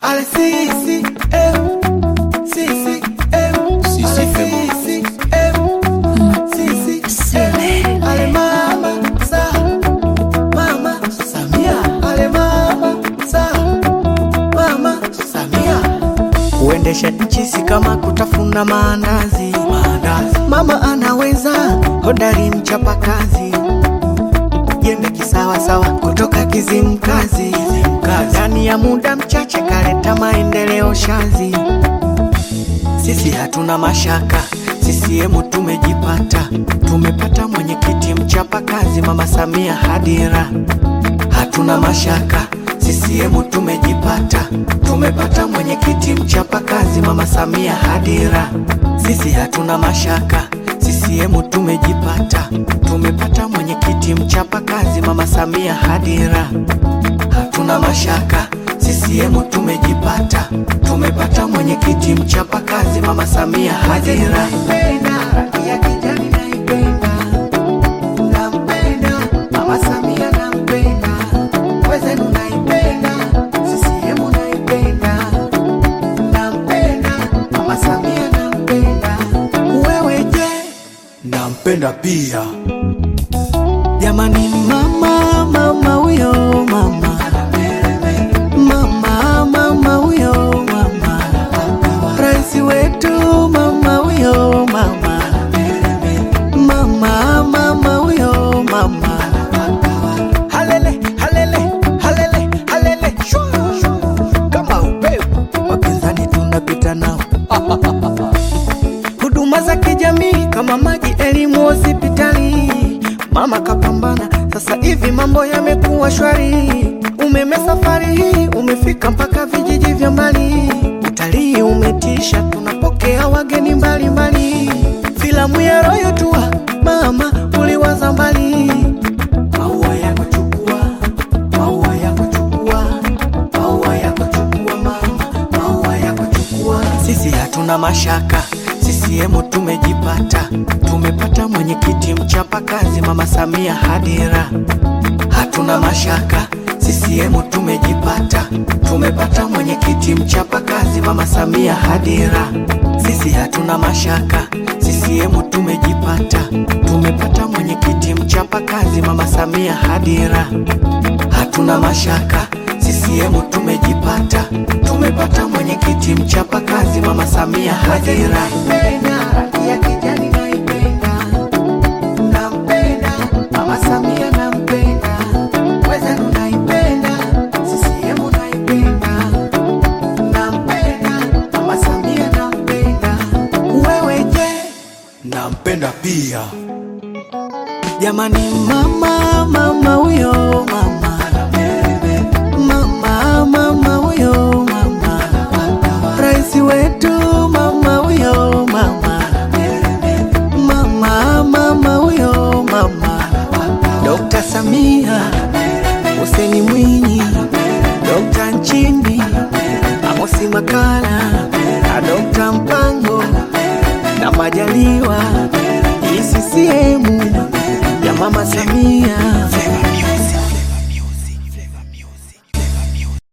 Ale sisi eh, sisi eh, Sisi ale femo. sisi eh, sisi eh, ale mama sa mama Samia ale mama sa mama Samia kuendesha nchi si kama kutafuna maandazi. maandazi. Mama anaweza, hodari mchapakazi, jembe kisawasawa kutoka Kizimkazi. Ndani ya muda mchache kaleta maendeleo shazi. Sisi hatuna mashaka, CCM tumejipata, tumepata mwenyekiti mchapakazi, Mama Samia Hadira. Hatuna mashaka, CCM tumejipata, tumepata mwenyekiti mchapakazi, Mama Samia Hadira. Sisi hatuna mashaka, CCM tumejipata, tumepata mwenyekiti mchapakazi, Mama Samia Hadira. Hatuna mashaka, CCM tumejipata, tumepata mwenyekiti mchapakazi, Mama Samia Hadira. Rangi ya kijani naipenda, nampenda Mama Samia, nampenda wezenu, naipenda CCM, naipenda nampenda Mama Samia, nampenda wewe. Je, nampenda pia jamani, mama mama huyo mama mama mama huyo mama rais wetu mama huyo mama mama mama huyo mama halele halele halele halele shwa, shwa. kama upepo wapinzani tunapita nao huduma za kijamii kama maji, elimu, hospitali. Mama kapambana, sasa hivi mambo yamekuwa shwari. Umeme safari hii umefika mpaka vijiji vya mbali. Utalii umetisha, tunapokea wageni mbalimbali. Filamu ya Royal Tour, mama uliwaza mbali. Maua yako chukua, maua yako chukua, maua yako chukua mama, maua yako chukua. Sisi hatuna mashaka, CCM tumejipata, tumepata mwenyekiti mchapakazi, Mama Samia Hadira. Hatuna mashaka, CCM tumejipata, tumepata mwenyekiti mchapakazi, Mama Samia Hadira. Sisi hatuna mashaka, CCM tumejipata, tumepata mwenyekiti mchapakazi, Mama Samia Hadira. Hatuna mashaka, CCM tumejipata, tumepata mwenyekiti mchapakazi, Mama Samia Hadira. Rangi ya kijani naipenda, nampenda Mama Samia, nampenda wezenu, naipenda CCM, naipenda nampenda Mama Samia, nampenda wewe. Je, nampenda pia Jamani, mama mama huyo mama mama mama huyo mama rais wetu mama huyo mama mama mama huyo mama Dr. Samia Hussein Mwinyi Dr. Nchimbi Amosi Makala na Dr. Mpango na Majaliwa hii CCM ya Mama Samia